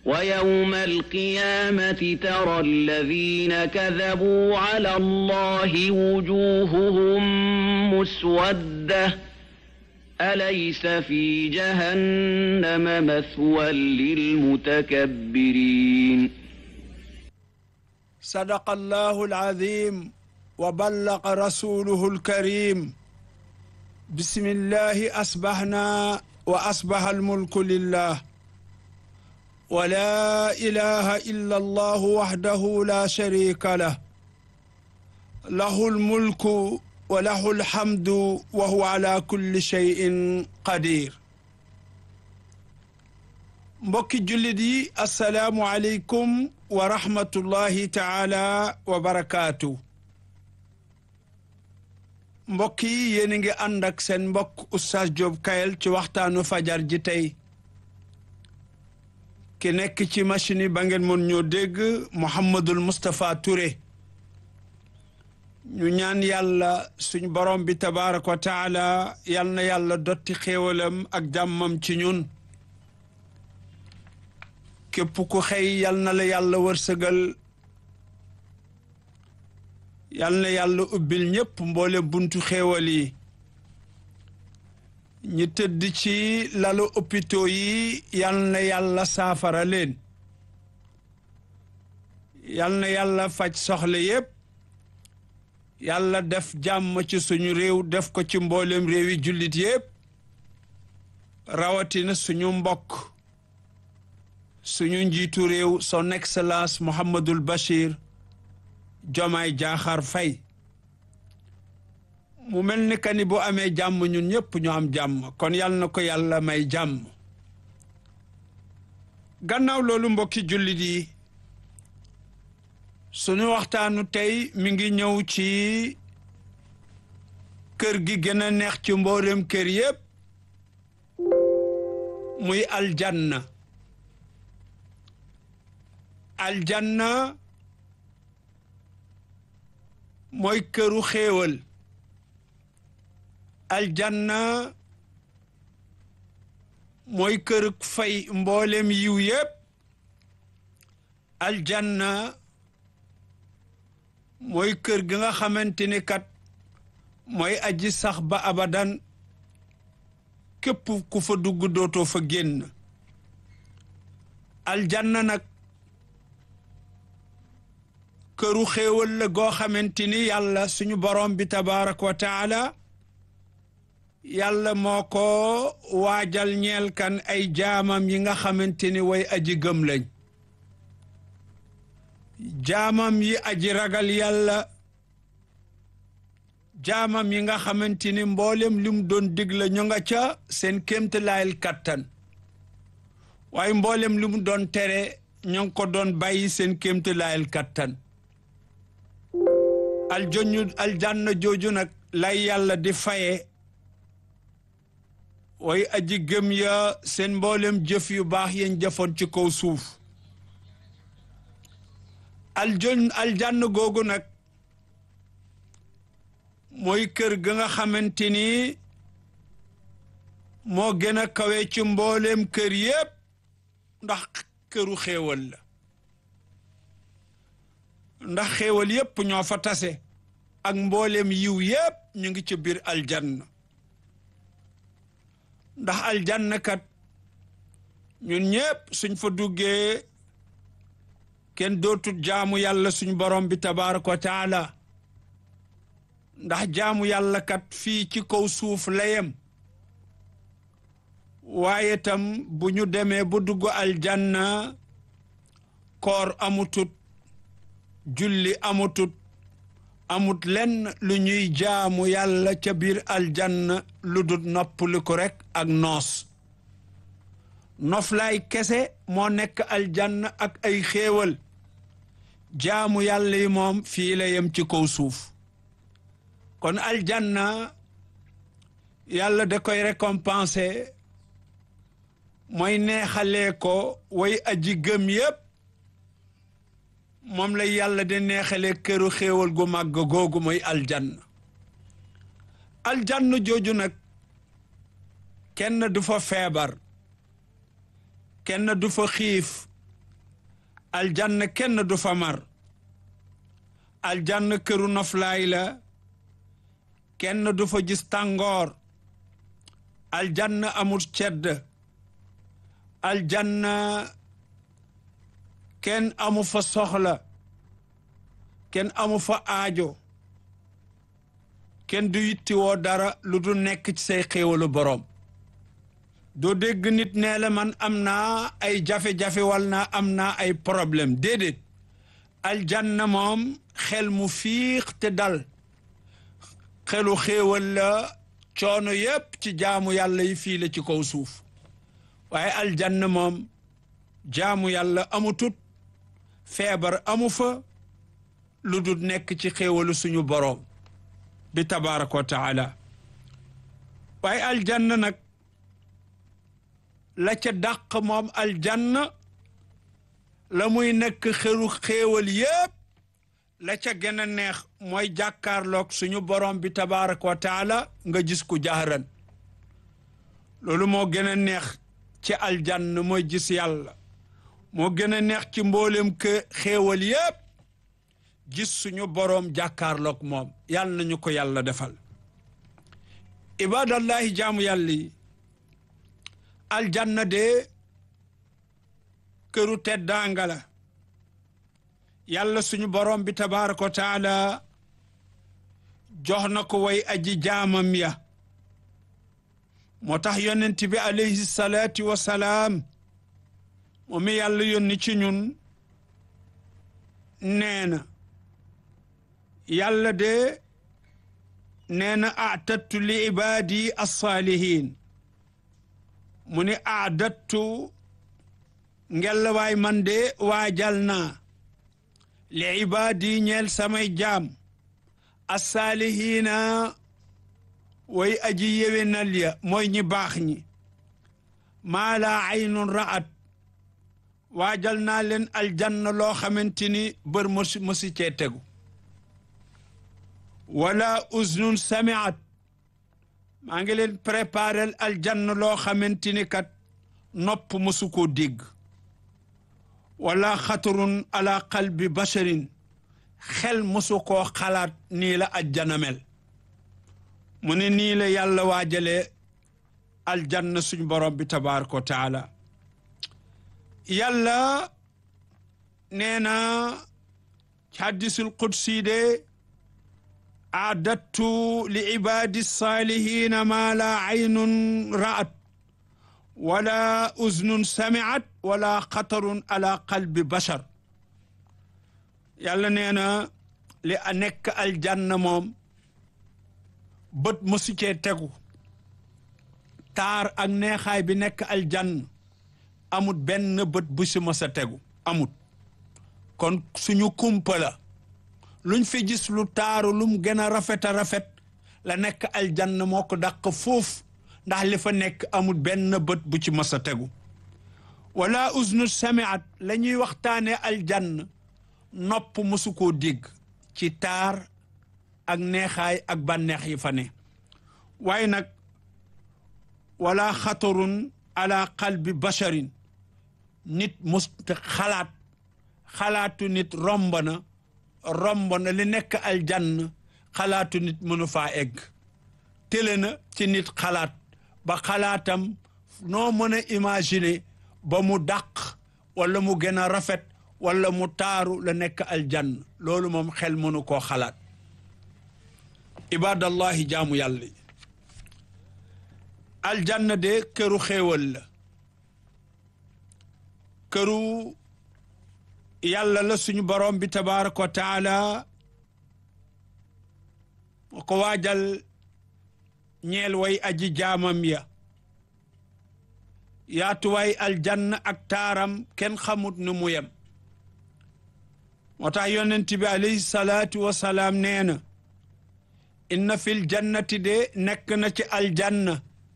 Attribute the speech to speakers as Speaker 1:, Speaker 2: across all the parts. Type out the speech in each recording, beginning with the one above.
Speaker 1: ويوم القيامة ترى الذين كذبوا على الله وجوههم مسودة أليس في جهنم مثوى للمتكبرين
Speaker 2: صدق الله العظيم وبلغ رسوله الكريم بسم الله أصبحنا وأصبح الملك لله ولا إله إلا الله وحده لا شريك له له الملك وله الحمد وهو على كل شيء قدير mbokki jullit yi asalaamu aleykum wa rahmatullahi taala wa barakaatu mbokk yi yéen a ngi ànd ak seen mbokk Oustaz Diop Kayel ci waxtaanu fajar ji tey ki nekk ci machine yi ba ngeen mën ñoo dégg Mouhamadul Moustapha Touré ñu ñaan yàlla suñ borom bi tabaaraka wa taala yal na yàlla dotti xéewalam ak jàmmam ci ñun képp ku xëy yal na la yàlla wërsëgal yal na yàlla ubbil ñépp mboole buntu xéewal yi ñi tëdd ci lalu hôpitaux yi yal na yàlla saafara leen yal na yàlla faj soxla yépp yàlla def jàmm ci suñu réew def ko ci mboolem réewi jullit yépp rawatina suñu mbokk suñu njiitu réew son excellence Mouhamadul Bachir Jomaay Jaaxaar Fay mu mel ni ka ni bu amee jàmm ñun ñëpp ñu am jàmm kon yal na ko yàlla may jàmm gannaaw loolu mbokki jullit yi suñu waxtaanu tey mi ngi ñëw ci kër gi gën a neex ci mboolem kër yépp muy aljanna aljanna mooy këru xéewal aljanna mooy kër fay mboolem yiw yépp aljanna mooy kër gi nga xamante ni kat mooy aji sax ba abadan képp ku fa dugg dootoo fa génn aljanna nag këru xéewal la goo xamante ni yàlla suñu borom bi tabaaraka wa taala yàlla moo ko waajal ñeel kan ay jaamam yi nga xamante ni way aji gëm lañ jaamam yi aji ragal yàlla jaamam yi nga xamante ni mboolem li mu doon digle ñu nga ca seen kéemtalaayal kattan waaye mboolem li mu doon tere ñu ngi ko doon bàyyi seen kéemtalaayal kattan aljoñu aljanna jooju nag lay yàlla di faye way aji gëm ya seen mboolem jëf yu baax yeen jëfoon ci kaw suuf aljon aljann googu nag mooy kër ga nga xamante ni moo gën a kawe ci mbooleem kër yépp ndax këru xéewal la ndax xéewal yépp ñoo fa tase ak mbooleem yiw yépp ñu ngi ci biir aljanna ndax aljanna kat ñun ñépp suñ fa duggee kenn dootut jaamu yàlla suñ borom bi tabaaraka wa taala ndax jaamu yàlla kat fii ci kaw suuf layem waaye tam bu ñu demee bu dugg aljanna koor amutut julli amutut amut lenn lu ñuy jaamu yàlla ca biir aljanna lu dul noppaliku rekk ak noos noflaay kese moo nekk aljanna ak ay xéewal jaamu yàlla yi moom fii la yem ci kaw suuf kon aljanna yàlla da koy récompenser mooy neexalee ko way aji gëm yépp moom la yàlla di neexalee këru xéewal gu màgg googu mooy aljanna aljanna jooju nag kenn du fa feebar kenn du fa xiif aljanna kenn du fa mar aljanna këru noflaay la kenn du fa gis tàngoor aljanna amul cedd aljanna kenn amu fa soxla kenn amu fa aajo kenn du yittiwoo dara lu du nekk ci say xéewalu boroom doo dégg nit nee la man am naa ay jafe-jafe wal naa am naa ay problème déedéet aljanna moom xel mu fiix te dal xelu xéewal la coono yépp ci jaamu yàlla yi fii la ci kaw suuf waaye aljanna moom jaamu yàlla amutut feebar amu fa lu dul nekk ci xéewalu suñu boroom bi tabaraka wa taala waaye aljanna nag la ca dàq moom aljanna la muy nekk xelu xéewal yépp la ca gën a neex mooy jàkkaarloog suñu borom bi tabaraka wa taala nga gis ku jahran loolu moo gën a neex ci aljanna mooy gis yàlla moo gën a neex ci mboolem ke xéewal yépp gis suñu boroom jàkkaarloog moom yàlla nañu ko yàlla defal ibadallahi jaamu yàlla yi aljanna de këru teddaanga la yàlla suñu boroom bi tabaraka wa taala jox na ko way aji jaamam ya moo tax yonent bi alayhi salaatu wa salaam moom mi yàlla yónni ci ñun nee na yàlla de nee na aatattu li ibaadi alsaalihin mu ni aadattu ngellawaay man de waajal naa li ibaadi ñeel samay jaam alsaalihiina way aji yewenal ya mooy ñi baax ñi maa laa aynun ra'at waajal naa leen aljanna loo xamante ni bër mosi mosi cee tegu wala uznun samiat maa ngi leen préparel aljanna loo xamante ni kat nopp mosu koo dégg wala xatarun ala qalbi basharin xel mosu koo xalaat nii la ajjana mel mu ne nii la yàlla waajale aljanna suñ borom bi tabaraka wa taala yàlla nee na ci hadisul qudsi de aadattu li ibadi salihina ma la aynun ra'at wala uznun sami'at wala xatarun ala qalbi bashar yàlla nee na li a nekk aljanna moom bët mosu cee tegu taar ak neexaay bi nekk aljanna amut benn bët bu si mos a tegu amut kon suñu kumpa la luñ fi gis lu taaru lum gën a rafet a rafet la nekk aljanna moo ko dàq foofu ndax li fa nekk amut benn bët bu ci mos a tegu wala usnu samiat la ñuy waxtaane aljanna nopp mosu koo dégg ci taar ak neexaay ak bànneex yi fa ne waaye nag wala xatarun ala qalbi basharin nit mus xalaat xalaatu nit romb na romb na li nekk aljanna xalaatu nit mënu faa egg télé na ci nit xalaat ba xalaatam noo mën a imaginer ba mu dàq wala mu gën a rafet wala mu taaru la nekk aljanna loolu moom xel mënu koo xalaat ibadallahi jaamu yàlla yi aljanna de këru xéewal la këru yàlla la suñu borom bi tabaraka wa taala moo ko waajal ñeel way aji jaamam ya yaatuwaay aljanna ak taaram kenn xamut nu mu yem moo tax yonent bi alayhi salaatu wa salaam nee na inna fil jannati de nekk na ci aljanna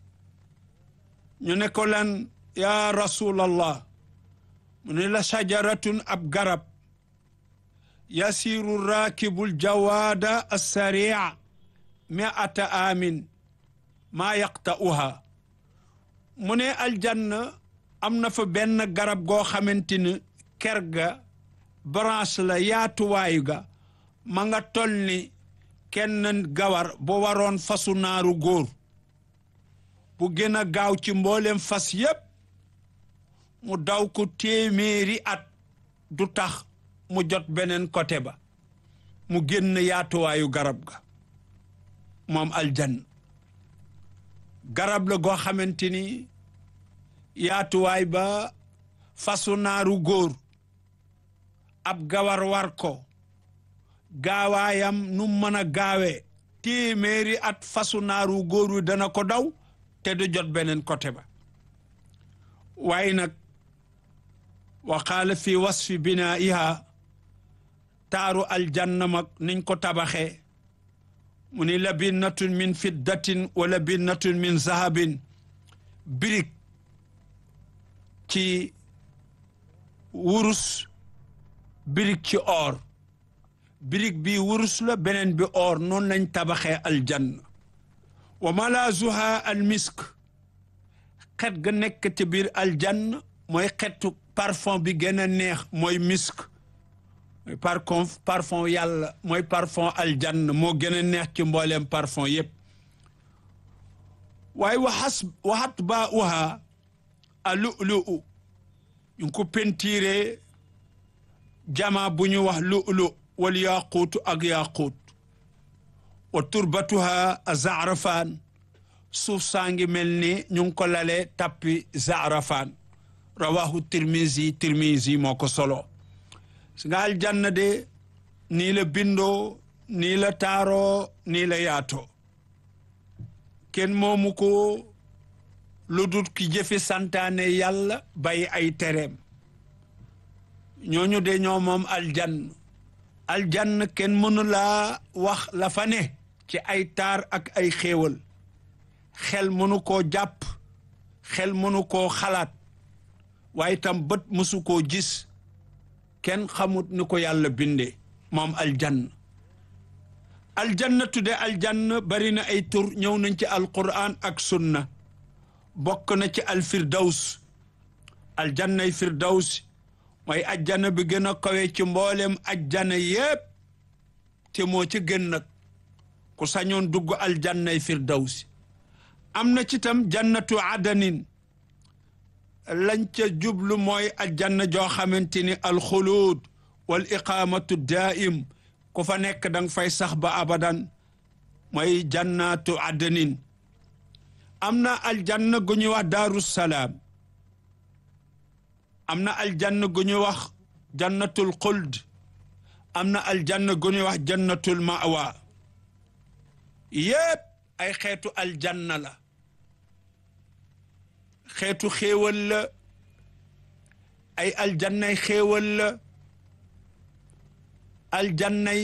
Speaker 2: ñu ne ko lan yaa rasulallah mu ne la shajaratun ab garab yasiru raakibul jawaada assaria miata amin maa yaqta'uha mu ne aljanna am na fa benn garab goo xamante ni ker ga branche la yaatuwaayu ga ma nga tol ni kenn gawar bu waroon fasu naaru góor bu gën a gaaw ci mboolem fas yépp mu daw ko téeméeri at du tax mu jot beneen côté ba mu génn yaatuwaayu garab ga moom aljanna garab la goo xamante ni yaatuwaay ba fasu naaru góor ab gawar war ko gaawaayam nu mën a gaawee téeméeri at fasu naaru góor wi dana ko daw te du jot beneen côté ba waaye nag wa qaala fi wasfi binaiha taaru aljanna mag niñ ko tabaxee mu ni labinnatun min fiddatin wa labinnatun min zahabin birig ci wurus birig ci or birig bi wurus la beneen bi or noonu lañ tabaxee aljanna wa malaazuha almisk xet ga nekk ci biir aljanna mooy xetu parfum bi gën a neex mooy misk mooy parfum parfum yàlla mooy parfum aljanna moo gën a neex ci mbooleem parfum yépp waaye waxas waxat baa uha a lu'lu'u ñu ngi ko pentiire jama bu ñu wax lu'lu wal yaquutu ak yaquut wa turbatuha a zaarafaan suuf saa ngi mel ni ñu ngi ko lale tappi zaarafaan rawahu tirmisi tirmisi moo ko solo si nga aljanna de nii la bindoo nii la taaroo nii la yaatoo kenn moomu ko lu dut ki jëfe santaane yàlla bay ay tereem ñooñu de ñoo moom aljann aljann kenn mënu laa wax la fa ne ci ay taar ak ay xéewal xel mënu koo jàpp xel mënu koo xalaat waaye tam bët mësu koo gis kenn xamut ni ko yàlla bindee moom aljann aljanna tudde aljann bari na ay tur ñëw nañ ci alquran ak sunna bokk na ci alfirdaws aljannay firdaws mooy ajjana bi gën a kawe ci mboolem ajjana yépp te moo ci gën nag ku sañoon dugg aljannay firdaws am na ci tam jannatu adanin lañ ca jublu mooy aljanna joo xamante ni alxuluud wal iqaamatu daaim ku fa nekk danga fay sax ba abadan mooy jannatu adanin am na aljanna gu ñuy wax daaru salaam am na aljanna gu ñuy wax jannatul xuld am na aljanna gu ñuy wax jannatul mawa yépp ay xeetu aljanna la xeetu xéewal la ay aljannay xéewal la aljannay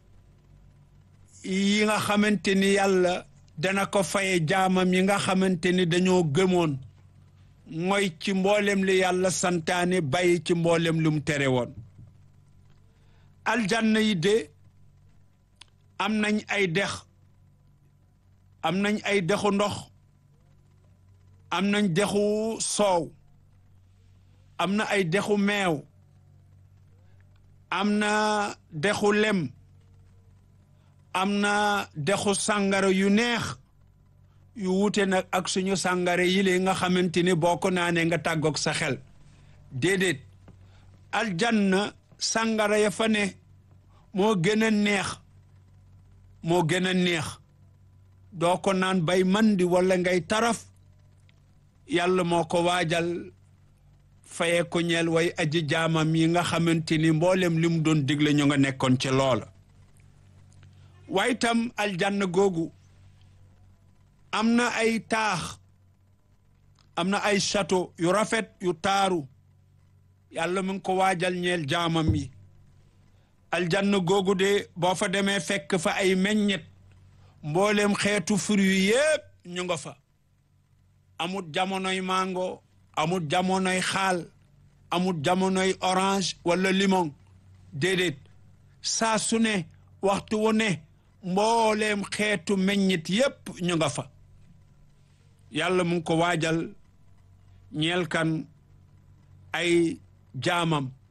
Speaker 2: yi nga xamante ni yàlla dana ko faye jaamam yi nga xamante ni dañoo gëmoon mooy ci mboolem li yàlla santaane bàyyi ci mboolem lu mu tere woon aljanna yi de am nañ ay dex am nañ ay dexu ndox am nañ dexu soow am na ay dexu meew am na dexu lem am na dexu sàngara yu neex yu wuute nag ak suñu sàngara yi li nga xamante ni boo ko naanee nga tàggoog sa xel déedéet aljanna sàngara ya fa ne moo gën a neex moo gën a neex doo ko naan bay mandi wala ngay taraf yàlla moo ko waajal faye ko ñeel way aji jaamam yi nga xamante ni mboolem li mu doon digle ñu nga nekkoon ci loola waaye tam aljanna googu am na ay taax am na ay château yu rafet yu taaru yàlla mu ngi ko waajal ñeel jaamam yi aljanna googu de boo fa demee fekk fa ay meññet mboolem xeetu fruit yépp ñu nga fa amut jamonoy mango amut jamonoy xaal amut jamonoy orange wala limon déedéet saa su ne waxtu wu ne mbooleem xeetu meññit yépp ñu nga fa yàlla mu ngi ko waajal ñeel kan ay jaamam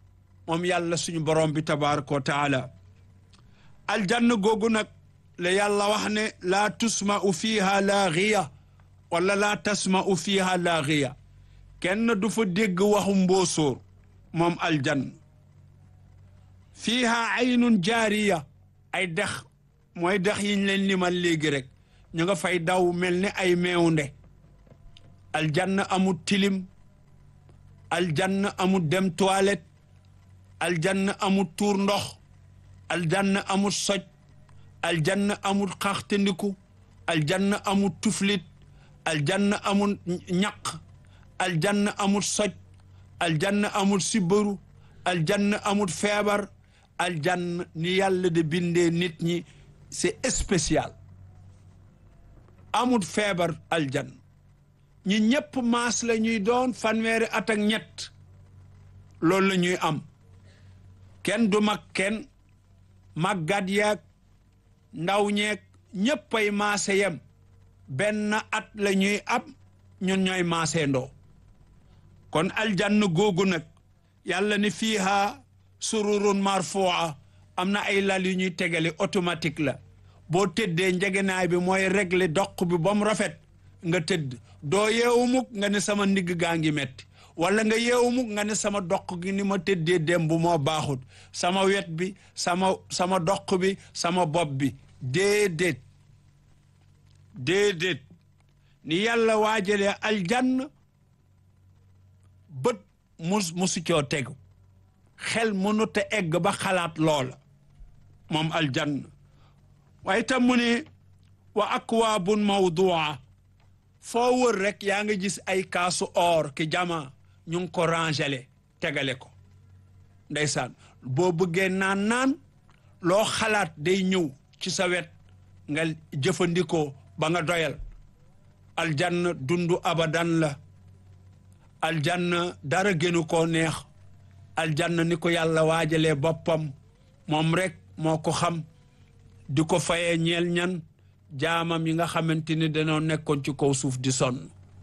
Speaker 2: moom yàlla suñu borom bi tabaraka wa taala aljanna googu nag la yàlla wax ne laa tusma'u fiiha laaxiya wala laa tasma'u fiiha laaxiya kenn du fa dégg waxu mboosóor moom aljanna fiiha aynun jaariya ay dex mooy dex yiñ leen limal léegi rek ñu nga fay daw mel ni ay meewnde aljanna amul tilim aljanna amul dem toilette aljanna amul tuur ndox aljanna amul soj aljanna amul xaxtandiku aljanna amul tuflit aljanna amul ñaq aljanna amul soj aljanna amul sibbaru aljanna amul feebar aljanna ni yàlla de bindee nit ñi c'est spécial amul feebar aljanna ñi ñëpp maas la ñuy doon fanweeri at ak ñett loolu la ñuy am kenn du mag kenn màggat yeeg ndaw ñeeg ñëppay maase yem benn at la ñuy am ñun ñooy maase ndoo kon aljanna googu nag yàlla ni fiiha sururun marfu'a am na ay lal yu ñuy tegale automatique la boo tëddee njegenaay bi mooy régler doq bi ba mu rafet nga tëdd doo yeewu mukk nga ne sama ndigg gaa ngi metti wala nga yeewu mukk nga ne sama doq gi ni ma tëddee démb moo baaxut sama wet bi sama sama doq bi sama bopp bi déedéet déedéet ni yàlla waajalee aljanna bët mus musu coo tegu xel mënut a egg ba xalaat loola moom aljanna waaye tam mu ne wa akwaabun mawdua foo wër rek yaa nga gis ay kaasu or ki jama ñu ngi ko rangele tegale ko ndeysaan boo bëggee naan naan loo xalaat day ñëw ci sa wet nga jëfandikoo ba nga doyal aljanna dundu abadan la aljanna dara gënu koo neex aljanna ni ko yàlla waajalee boppam moom rek moo ko xam di ko fayee ñeel ñan jaamam yi nga xamante ni dañoo nekkoon ci kaw suuf di sonn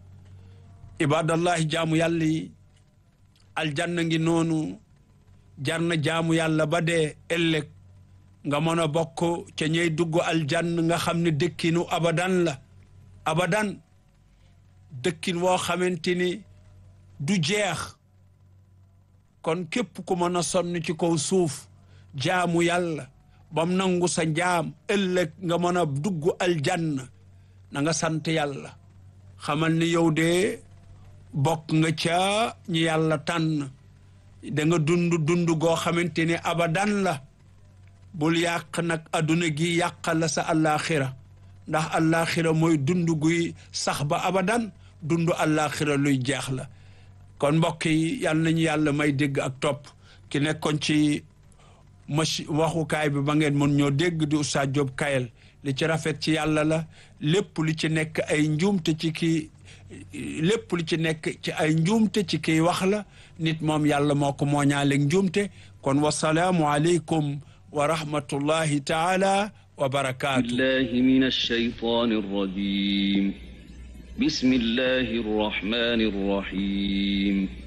Speaker 2: ibadallahi jaamu yàlla yi aljanna ngi noonu jar na jaamu yàlla ba dee ëllëg nga mën a bokk ca ñey dugg aljann nga xam ne dëkkinu abadan la abadan dëkkin woo xamante ni du jeex kon képp ku mën a sonn ci kaw suuf jaamu yàlla bam nangu sa njaam ëllëg nga mën a dugg aljanna na nga sant yàlla xamal ni yow de bokk nga ca ñi yàlla tànn da nga dund dund goo xamante ni abadan la bul yàq nag adduna gi yàqal la sa àllaaxira ndax àllaaxira mooy dund guy sax ba abadan dund àllaaxira luy jeex la kon mbokk yi yal nañu yàlla may dégg ak topp ki nekkoon ci machi waxukaay bi ba ngeen mën ñoo dégg di Oustaz Diop Kayel li ci rafet ci yàlla la lépp li ci nekk ay njuumte ci kii lépp li ci nekk ci ay njuumte ci kii wax la nit moom yàlla moo ko mooñaaleeg njuumte kon wasalaamu aleykum wa rahmatullahi taala wa barakaatu
Speaker 1: بالله من الشيطان الرجيم بسم الله الرحمن الرحيم